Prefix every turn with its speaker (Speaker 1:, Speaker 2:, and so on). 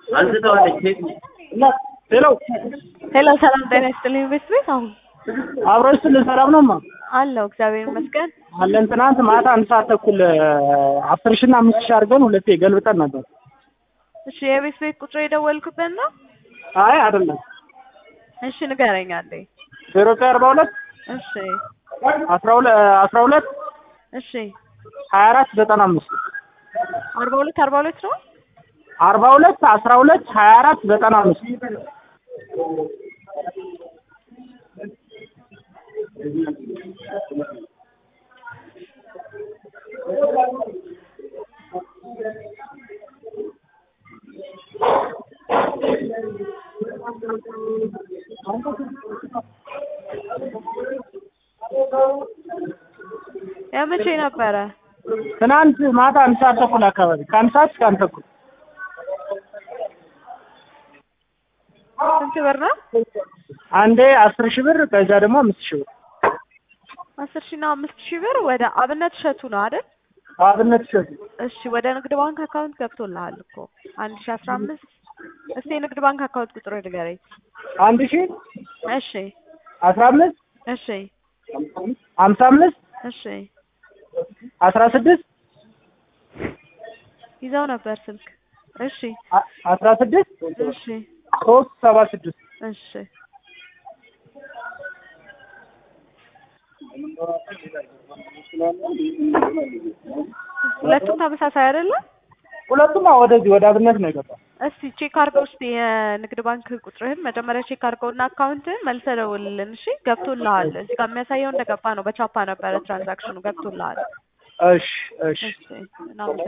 Speaker 1: ሄሎ
Speaker 2: ሄሎ ሰላም ጤና ይስጥልኝ ቤት ቤት አሁን
Speaker 1: አብሮች ስል ሰላም ነው ማ
Speaker 2: አለው እግዚአብሔር ይመስገን።
Speaker 1: አለን። ትናንት ማታ አንድ ሰዓት ተኩል አስር ሺና አምስት ሺ አድርገን ሁለቴ ገልብጠን ነበር።
Speaker 2: እሺ የቤት ቤት ቁጥር የደወልኩበት ነው።
Speaker 1: አይ አይደለም፣
Speaker 2: እሺ ንገረኝ አንዴ።
Speaker 1: ዜሮ ዘጠኝ አርባ ሁለት
Speaker 2: እሺ
Speaker 1: አስራ ሁለት አስራ ሁለት
Speaker 2: እሺ
Speaker 1: ሀያ አራት ዘጠና አምስት
Speaker 2: አርባ ሁለት አርባ ሁለት ነው።
Speaker 1: አርባ ሁለት አስራ ሁለት ሀያ አራት ዘጠና አምስት
Speaker 2: የመቼ ነበረ?
Speaker 1: ትናንት ማታ አንድ ሰዓት ተኩል አካባቢ ከአንድ ሰዓት እስከ አንድ ተኩል
Speaker 2: ስንት ብር ነው?
Speaker 1: አንዴ አስር ሺህ ብር ከዛ ደግሞ አምስት ሺህ ብር
Speaker 2: አስር ሺህ እና አምስት ሺህ ብር ወደ አብነት እሸቱ ነው አይደል?
Speaker 1: አብነት ሸቱ
Speaker 2: እሺ ወደ ንግድ ባንክ አካውንት ገብቶልሃል እኮ አንድ ሺህ አስራ አምስት እስቲ የንግድ ባንክ አካውንት ቁጥር ንገረኝ።
Speaker 1: አንድ ሺህ
Speaker 2: እሺ
Speaker 1: አስራ አምስት
Speaker 2: እሺ
Speaker 1: ሀምሳ አምስት
Speaker 2: እሺ
Speaker 1: አስራ ስድስት
Speaker 2: ይዘው ነበር ስልክ። እሺ
Speaker 1: አ- አስራ ስድስት
Speaker 2: እሺ
Speaker 1: ሶስት ሰባ ስድስት
Speaker 2: እሺ ሁለቱም ተመሳሳይ አይደለም?
Speaker 1: ሁለቱም አዎ ወደዚህ ወደ አብነት ነው የገባው።
Speaker 2: እስቲ ቼክ አድርገው እስቲ የንግድ ባንክ ቁጥርህን መጀመሪያ ቼክ አድርገውና አካውንትህን መልሰህ ደውልልን። እሺ ገብቶልሃል። እዚህ ጋር የሚያሳየው እንደገባ ነው። በቻፓ ነበረ ትራንዛክሽኑ ገብቶልሃል።
Speaker 1: እሺ እሺ
Speaker 2: እሺ እናመሰግናለን።